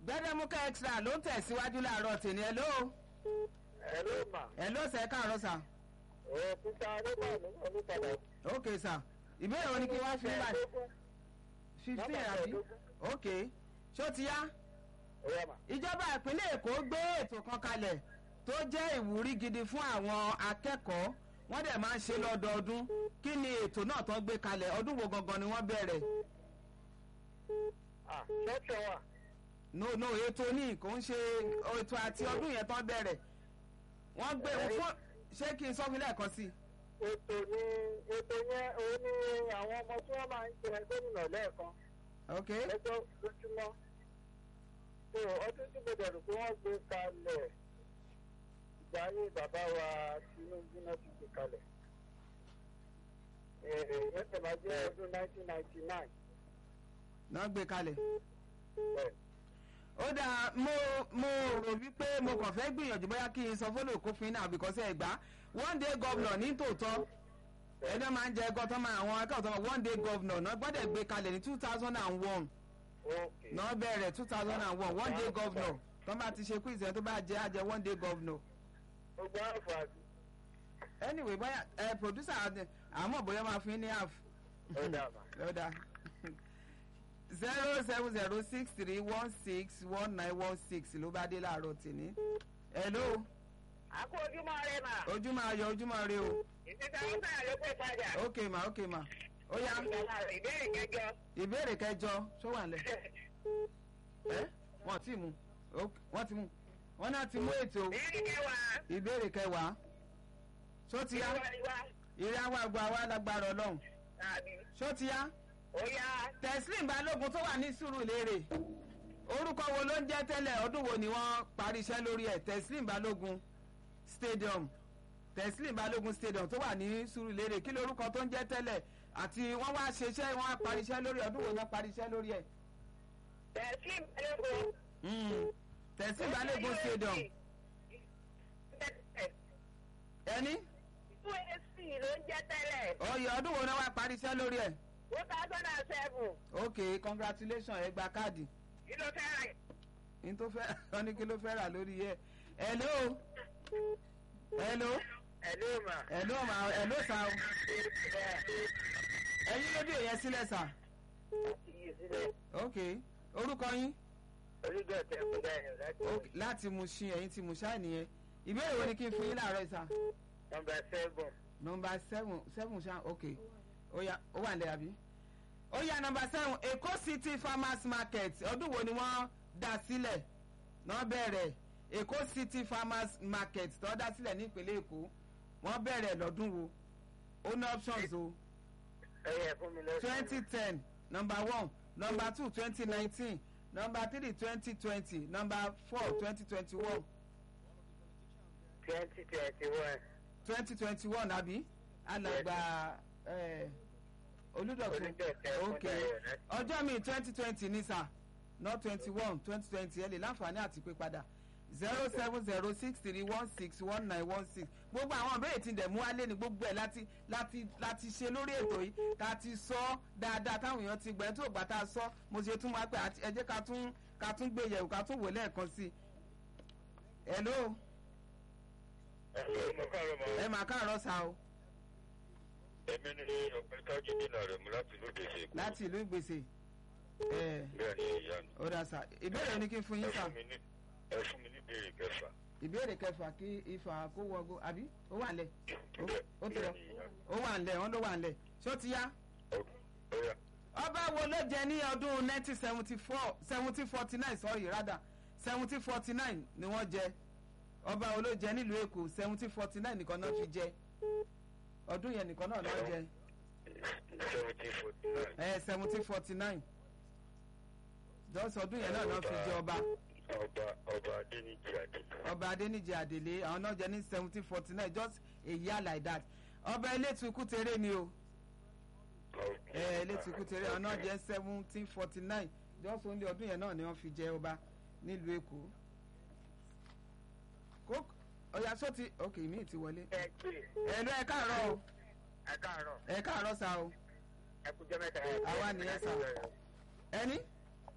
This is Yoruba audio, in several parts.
gbẹdẹmukẹ extra ló ń tẹ̀síwájú láàárọ̀ tèmi ẹ ló ẹ ló mà ẹ ló sẹ káàárọ̀ sà ẹ kúta nígbà nígbà nípadà. ok sà ìbéèrè wo ni kí wọ́n fi ń báyìí fifteen àbí ok ṣó ti yá Ọ̀yá mà. ìjọba ìpínlẹ̀ èkó gbé ètò kan kalẹ̀ tó jẹ́ ìwúrí gidi fún àwọn akẹ́kọ̀ọ́ wọ́n dẹ̀ máa ń ṣe lọ́dọọdún kí ni ètò náà tó gbé kalẹ̀ ọdún wo gangan ni wọ́n bẹ̀rẹ̀ Ah, ṣọ́ọ̀ṣì wà. no no ètò ní kò ń ṣe ètò àti ọdún yẹn tó bẹ̀rẹ̀ wọ́n gbé fún ṣé kí n sọ fún lẹ́ẹ̀kan sí i. Ètò ni ètò yẹn òun ni àwọn ọmọ tí wọ́n máa ń jẹ gómìnà lẹ́ẹ̀kan ok lọ́jọ́ lójúmọ́. So ọdún tí mo dẹ̀rù pé wọ́n gbé kalẹ̀ ìgbà ayé bàbá wa Tinubu náà ti gbé kalẹ̀. Ẹ̀ẹ́dẹ̀ yẹn tẹ̀lé jẹ́ ọdún 1999. náà gbé kalẹ̀. Bẹ́ẹ̀. ó dáa mo mo rò wípé mo kàn fẹ́ gbìyànjú bóyá kí n sọ fọ́lọ́ kófin náà bìkọ́sẹ̀ ẹ̀ gbá one day governor ní tòótọ́ ẹjọ́ máa ń jẹ ẹgọ́ tó máa àwọn akẹ́kọ̀ọ́ tó máa one day governor náà gbọ́dọ̀ gbé kalẹ̀ ní two thousand and one Okay. náà bẹ̀rẹ̀ two thousand and one one day governor tó bá ti ṣe quiz yẹn tó bá jẹ́ àjẹ́ one day governor Gbogbo àǹfààní. anyway bóyá ẹ producer àdẹ- àmọ́ bóyá máa fi ní half Ó dà mà. lọ́dà zero seven zero six three one six one nine one six ló bá dé láàárọ̀ tèmi hello Àkó ojúmọ́ rẹ̀ mà. ojú máa yọ ojú máa rí o Ìsìnkà ń sàn ló pè padà. ok ma ok ma ó yá Ìbéèrè kẹjọ. ìbéèrè kẹjọ ṣó wà nílẹ̀ ẹ wọ́n ti mú Ok, wọ́n ti mú wọ́n náà ti mú ètò Ìbéèrè kẹwàá. ìbéèrè kẹwàá ṣó ti yá ìrẹ́ àwọn àgbà wa lágbára ọlọ́run ṣó ti yá Ó yá. teslim balógun tó wà ní sùúrùlérè orúkọ wo ló ń jẹ́ tẹ́lẹ̀ ọdún wo ni wọ́n parí iṣẹ́ lórí ẹ̀ teslim balógun stadium teslim balógun stadium tó wà ní sùúrùlérè kí lorúkọ tó ń jẹ́ tẹ́lẹ̀ àti wọ́n wá ṣe iṣẹ́ wọ́n á parí iṣẹ́ lórí ọdún wo ni wọ́n parí iṣẹ́ lórí ẹ̀ Tẹ̀sí balógun. Mm. teslim balógun stadium ẹni USC ló ń jẹ́ tẹ́lẹ̀. ọyọ ọdún wo ni wọ́n á parí iṣẹ́ lórí ẹ̀ Two thousand and seven. ok congratulations ẹ gba káàdì Kí ló fẹ́ rà? ní tó fẹ́ wọ́n ní kí ló fẹ́ rà lórí ẹ̀ hello hello. Ẹ̀lú mà. ẹ̀ló ma ẹ̀ló sa o ẹ̀yin rédíò yẹn sílẹ̀ sà Iye sílẹ̀. ok orúkọ yín Orígbà tẹ̀ kó dáhùn láti Ok, láti Mushin ẹ̀yin ti Mushin nìyẹn ìbéèrè wo ni kí n fún yín láàárọ̀ ìsà nọmba seven. nọmba seven seven ṣá ok ó yá ó wà nílẹ̀ àbí ó yá nọmba seven Èkó City Farmers Market ọdún wo ni wọ́n dá sílẹ̀ náà bẹ̀rẹ̀ Èkó City Farmers Market tó dá sílẹ̀ ní ìpínlẹ̀ Èkó wọ́n bẹ̀rẹ̀ lọ́dún wo ó ní options o. Ẹ yẹ fún mi lọ́sọ̀. twenty ten number one number two twenty nineteen number three twenty twenty number four twenty twenty one twenty twenty one. twenty twenty one àbí alàgbà eh, olùdọ̀tún Olùdọ̀tún ok Fúndáyọ̀ láti- ọjọ́ mi twenty twenty ní sà not twenty one twenty twenty ẹ lè láǹfààní àti pé padà zero seven zero six three one six one nine one six gbogbo àwọn ìbéèrè tí ń dẹ̀ mú wálé ni gbogbo ẹ̀ láti láti láti ṣe lórí ètò yìí ká ti sọ dáadáa táwọn èèyàn ti gbẹ tó gbà tá a sọ mo ṣe tún wá pé àti- ẹ jẹ́ ká tún ká tún gbé yẹ̀wò ká tún wò lẹ́ẹ̀kan sí i hello Ẹ̀lọ́ mo káàárọ̀ mọ́. ẹ mà káàárọ̀ sa o Èmi ni ọ̀pẹ tájú dínà rẹ̀ mú láti lóde ṣe. láti ìlú ìgbèsè ẹ Bẹ́ẹ̀ ni ìyá mi. ó dà sà ìbéèrè ni kí n fún Ẹ yín sà fún mi ní ẹ fún mi ní ìbéèrè kẹfà. ìbéèrè kẹfà kí ifá kó wọgbó àbí ó wà nílẹ̀ Bẹ́ẹ̀ ó ti lọ bẹ́ẹ̀ ni ìyá mi. ó wà nílẹ̀ wọ́n ló wà nílẹ̀ ṣó ti yá. Ó ó yá. ọba wo ló jẹ ní ọdún nineteen seventy four seventeen forty nine sorry rather seventeen forty nine ni wọ́n jẹ ọba wo ló jẹ nílùú èkó seventeen forty nine nìkan náà fi jẹ ọdún yẹn nìkan náà náà jẹ seventeen forty nine. ẹ seventeen forty nine jọ́sọ̀ ọdún yẹn náà náà fi jẹ ọba Ọba ọba Adéníjì Àdìgún. ọba adéníjì àdèlé àwọn náà jẹ ní seventeen forty nine just a year like that ọba elétu kútere ni o ẹ elétu kútere àwọn náà jẹ seventeen forty nine just only ọdún yẹn náà ni wọ́n fi jẹ ọba nílùú èkó kó ọ̀yà sọ́ọ̀tì ok mi ti wọlé Ẹ pè ẹ lọ ẹ káàárọ̀ o ẹ káàárọ̀. ẹ káàárọ̀ sa o Ẹ kújọ́ mẹ́ta. Àwa nìyẹn sà. ẹni Wọ́n lẹ́ẹ̀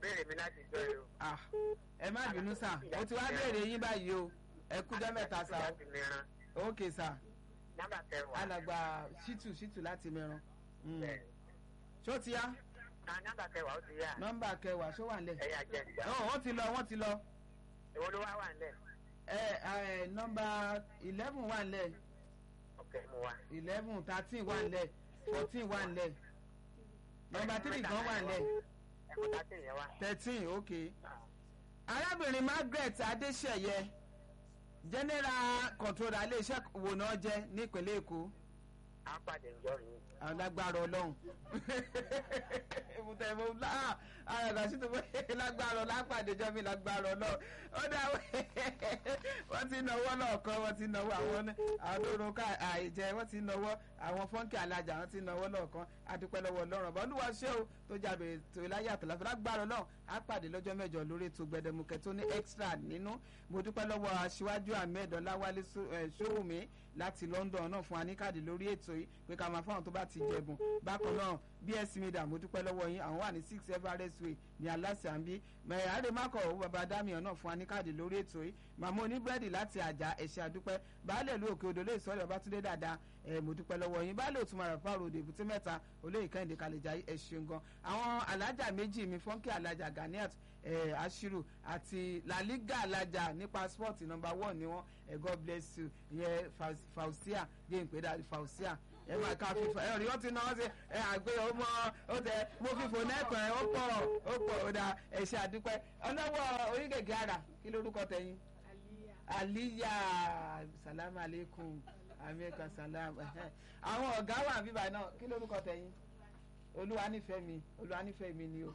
béèrè mi láti jọ yìí o. ah ẹ má bínú sà mo ti wá béèrè yín báyìí o ẹ kújọ́ mẹ́ta sà láti mìíràn o ok sà nọ́mbà kẹwàá. alàgbà ṣítù ṣítù láti mẹ́ran Mm. Bẹ́ẹ̀. ṣó ti yá Ah, nọ́mbà kẹwàá ó ti yá. nọ́mbà kẹwàá ṣó wà nílẹ̀ ẹ̀yà jẹ ìgbà. ọ̀ wọ́n ti lọ wọ́n ti lọ èwo ló wá wà nílẹ̀. ẹ ẹ nọ́mbà eleven wà nílẹ̀ ọ̀kẹ́ mu wa. eleven thirteen wà nílẹ̀ fourteen wà nílẹ̀ nọ́mbà three gan wà nílẹ̀ ẹ̀kọ́ tá a tẹ̀ yẹn wá. thirteen ok arábìnrin margaret adéṣeyẹ general controller iléeṣẹ́ wo náà jẹ́ nípínlẹ̀ èkó a pàdé ìjọ mi. alágbára ọlọ́run ìmùtẹ̀ ìmọ̀ ńlá àràgà sí tó fẹ́ lágbára ọlọ́run lápàdé jọ mi lágbára ọlọ́run ó dá wọ́n ti náwó lọ́ọ̀kan wọ́n ti náwó àwọn àwọn tó ro ká àìjẹ wọ́n ti náwó àwọn fọ́ńkì alájà wọ́n ti náwó lọ́ọ̀kan adúpẹ́ lọ́wọ́ ọlọ́run ọ̀bọ̀ olúwa ṣé o tó jábẹ̀ tó láyé àtàlàfẹ́ lágbára ọlọ́run á pàdé lọ́jọ́ mẹ́jọ lórí ètò gbẹdẹmukẹ tó ní extra nínú mo dúpẹ́ lọ́wọ́ aṣíwájú ahmed ọláwálé sówùmí láti london náà fún aníkàdé lórí ètò yìí pé ká máa fáwọn tó bá ti jẹ̀bùn bákan náà bs media mo dúpẹ́ lọ́wọ́ yín àwọn wà ní six everest way ní aláṣẹ àǹbí mẹ̀rẹ̀ àdèmàkọ̀ owó baba damian náà fún aníkàdé lórí ètò yìí màmá oníbírẹ́dì láti àjà ẹ̀ṣẹ̀ àdúpẹ́ baálẹ̀ ìlú òkè odò lè sọ̀rọ̀ ọbátúndé dáadáa ẹ̀ mo dúpẹ́ lọ́wọ́ yín baálẹ̀ òtún mara fáwọn òde èbúté mẹ́ta olóyè kẹ́hìndé kalẹ̀já ẹ̀ ṣeun gan àwọn alájà méjì mi fọ́nkì alájà ganiat ẹ̀ ashiru àti laliga alájà ní passport number one ni wọ́n ẹ̀ god bless you ìyẹn fausia jẹ́ ìpè fausia ẹ máa ka fífọ ẹ rí wọn ti náà ṣe ẹ àgbé ọmọ ó tẹ mo fífò nẹkàn ẹ ó pọ ó pọ ó dà ẹ ṣe àdúpẹ́ ọlọ́wọ́ oríkèké ara kí lórúkọ tẹ̀yìn aliya salamu aleykum amẹ́ka salam àwọn ọ̀gá wà bíbá náà kí lórúkọ tẹ̀yìn olúwa nífẹ̀ẹ́ mi olúwa nífẹ̀ẹ́ mi ni o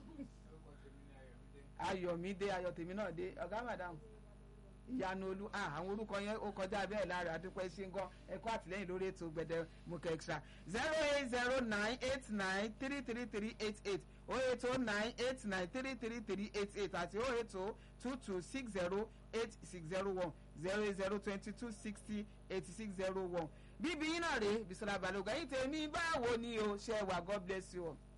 ayọ̀mídé ayọ̀tèmi náà dé ọ̀gá madam ìyanu olú àwọn orúkọ yẹn ó kọjá bẹ́ẹ̀ lára àdúpẹ́ ṣe ń gan ẹ̀kọ́ àtìlẹ́yìn lórí ètò gbẹ̀dẹ̀ mukẹ́ extra zero eight zero nine eight nine three three three eight eight o eight o nine eight nine three three three eight eight àti o eight o two two six zero eight six zero one zero eight zero twenty two sixty eighty six zero one bíbí yín náà rèé bisola balogun ẹ̀yin tèmi báwo ni o ṣe wà god bless you all.